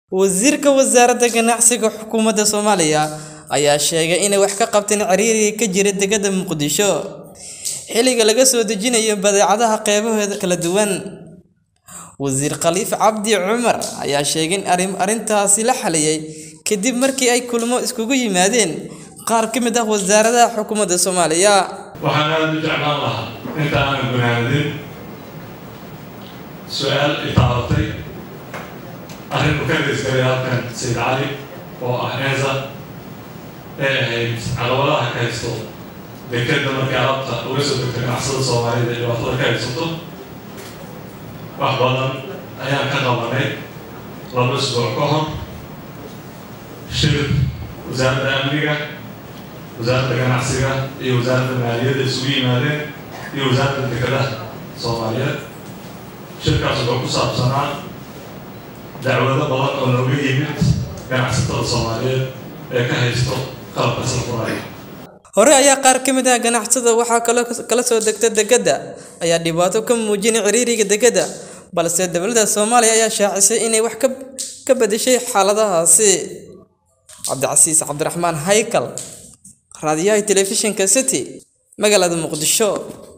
Wasiirka Wasaaradda Ganacsiga Xukuumadda Soomaaliya ayaa sheegay inay wax ka qabteen ciriiriga ka jira dekedda Muqdisho xilliga laga soo dejinayo badeecadaha qeybaheeda kala duwan. Wasiir Khalifa Cabdi Cumar ayaa sheegay in arrintaasi la xaliyay kadib markii ay kulamo isugu yimaadeen qaar ka mid ah wasaaradaha xukuumadda Soomaaliya. waxaan aada u jeclaan lahaa inta aanan gunaanadin su-aal i taabatay arrin u ka geysgalay halkan sayid cali oo ah eesa ee ahayd caqabadaha ka haysto dekedda markii alabta uga soo degto ganacsada soomaalida iyo dhibaatada ka haysato wax badan ayaan ka qabanay laba isbuuc ka hor shir wasaaradda amniga wasaaradda ganacsiga iyo wasaaradda maaliyadda isugu yimaadeen iyo wasaaradda dekedaha soomaaliyeed shirkaas wuxuu ku saabsanaa dacwado badan oo looga yimid ganacsatada soomaaliyeed ee ka haysto qalabka salfuraya Hore ayaa qaar ka mid ah ganacsatada waxaa kaloo kala soo degta dekedda ayaa dhibaato ka muujinay ciriiriga dekedda balse dowladda Soomaaliya ayaa shaacisay inay wax ka ka bedeshay xaaladahaasi. Cabdicasiis Cabdiraxmaan Haykal raadiyaha telefishinka City magaalada Muqdisho